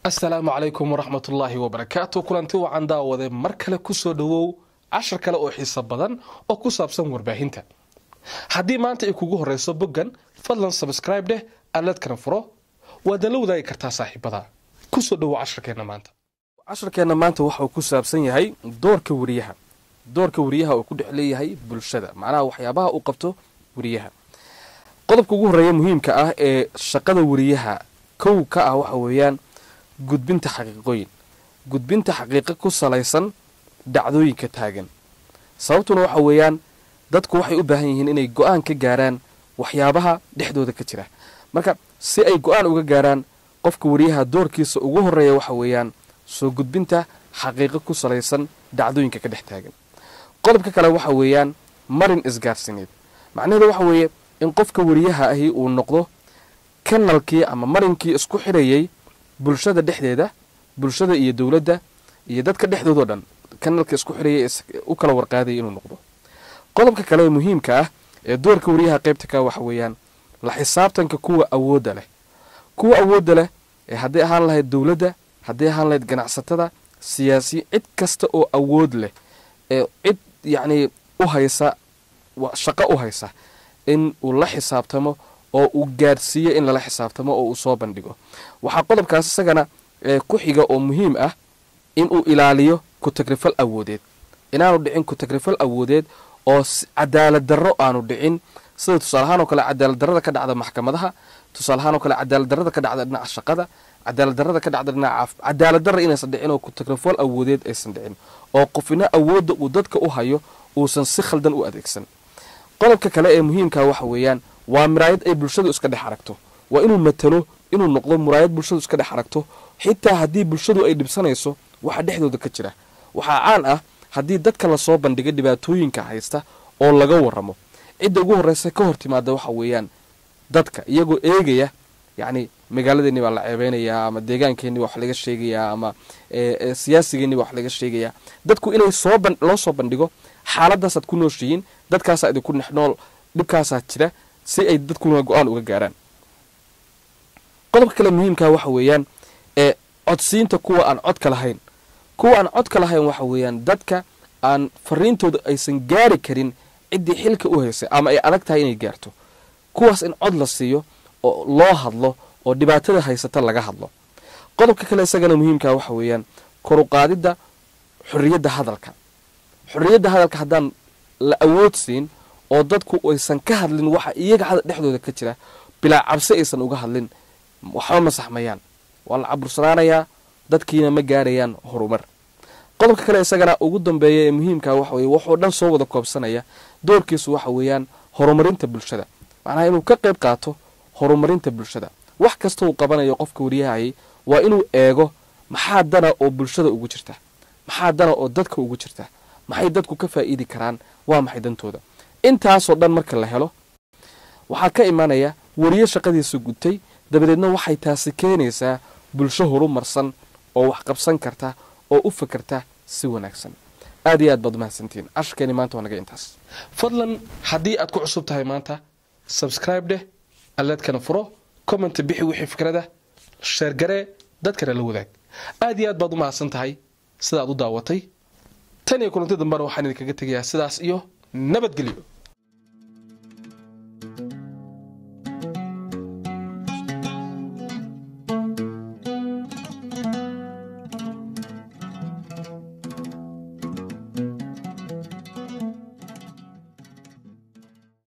asalaamu calaykum waraxmatullaahi wabarakaatu kulanti wacan daawade mar kale kusoo dhowow cashar kale oo xiiso badan oo ku saabsan warbaahinta haddii maanta ay kugu horeyso boggan fadlan sabscribe dheh aladkana furo waadna la wadaagi kartaa saaxiibada kusoo dhowow casharkeenna maanta casharkeenna maanta waxauu ku saabsan yahay doorka wariyaha doorka wariyaha uu ku dhex leeyahay bulshada macnaha waxyaabaha uu qabto wariyaha qodobka ugu horreeya muhiimka ah ee shaqada wariyaha kow ka ah waxa weeyaan gudbinta xaqiiqooyin gudbinta xaqiiqo ku salaysan dhacdooyinka taagan sababtuna waxa weeyaan dadku waxay u baahan yihiin inay go-aan ka gaaraan waxyaabaha dhexdooda ka jira marka si ay go-aan uga gaaraan qofka wariyaha doorkiisa ugu horreeya waxa weeyaan soo gudbinta xaqiiqo ku salaysan dhacdooyinka ka dhex taagan qodobka kale waxa weeyaan marin isgaarsineed macnaheedu waxa weeye in qofka wariyaha ahi uu noqdo kanalkii ama marinkii isku xidhayay bulshada dhexdeeda bulshada iyo dowladda iyo dadka dhexdoodao dhan kanalka isku xidhayay u kala warqaadaya inuu noqdo qodobka kale ee muhiimka ah ee doorka wariyaha qaybta ka waxa weeyaan la xisaabtanka kuwa awoodda leh kuwa awoodda leh ee hadday ahaan lahayd dowladda hadday ahaan lahayd ganacsatada siyaasiyi cid kasta oo awood leh ee cid yacnii u haysa shaqo u haysa in uu la xisaabtamo oo uu gaadhsiiyo in lala xisaabtamo oo uu soo bandhigo waxaa qodobkaas isagana ku xiga oo muhiim ah inuu ilaaliyo ku-tagrifal awoodeed inaanu dhicin ku-tagrifal awoodeed oo cadaalad darro aanu dhicin sida tusaalahaan oo kale cadaalad darrada ka dhacda maxkamadaha tusaalahaan oo kale cadaalad darrada ka dhacda dhinaca shaqada cadaalad darrada ka dhacda dhinaca caaf cadaalad darra inaysan dhicin oo ku-tagrifal awoodeed aysan dhicin oo qofina awoodda uu dadka u hayo uusan si khaldan u adeegsan qodobka kale ee muhiimka waxa weeyaan waa muraayad ay bulshadu iska dhex aragto waa inuu matalo inuu noqdo muraayad bulshadu iska dhex aragto xitaa haddii bulshadu ay dhibsanayso waxa dhexdooda ka jira waxaa caan ah haddii dadka lasoo bandhiga dhibaatooyinka haysta oo laga waramo cidda ugu horreysa ka hor timaada waxa weeyaan dadka iyagoo eegaya yacni magaaladeenni baa la ceebeynayaa ama deegaankeenni baa wax laga sheegayaa ama siyaasigeenni baa wax laga sheegayaa dadku inay soo loo soo bandhigo xaaladaasaad ku nooshihiin dadkaasaa idinku dhex nool dhibkaasaa jira si ay dadkuna go-aan uga gaaraan qodobka kale muhiimkaa waxa weeyaan ee codsiinta kuwa aan codka lahayn kuwa aan codka lahayn waxa weeyaan dadka aan fariintooda aysan gaari karin ciddii xilka u haysay ama ay adag tahay inay gaarto kuwaas in cod la siiyo oo loo hadlo oo dhibaatada haysata laga hadlo qodobka kale isagana muhiimkaa waxa weeyaan koruqaadidda xorriyadda hadalka xorriyadda hadalka haddaan la awood siin oo dadku aysan ka hadlin waxa iyaga dhexdooda ka jira bilaa cabsi aysan uga hadlin waxba ma saxmayaan waa la cabursanaanayaa dadkiina ma gaarayaan horumar qodobka kale isagana ugu dambeeya ee muhiimka waxa weye waxoo dhan soo wada koobsanaya doorkiisu waxa weeyaan horumarinta bulshada macnaha inuu ka qayb qaato horumarinta bulshada wax kasta uu qabanayo qofka wariyahayay waa inuu eego maxaa dana oo bulshada ugu jirta maxaa dana oo dadka ugu jirta maxay dadku ka faa'iidi karaan waa maxay dantooda intaasoo dhan marka la helo waxaa ka imanaya wariyo shaqadiisa gutay dabadeedna waxay taasi keenaysaa bulsho horumarsan oo wax qabsan karta oo u fakarta si wanaagsan aad iyo aad baad umahadsantihiin casharkeeni maanta waa naga intaas fadlan haddii aad ku cusub tahay maanta sabscribe dheh aleedkana furo comment bixi wixii fikrada sheergaree dadkana la wadaag aad iyo aad baad u mahadsan tahay sidaad u daawatay tan iyo kulanti dambena waxaan idinkaga tegayaa sidaas iyo nabadgelyo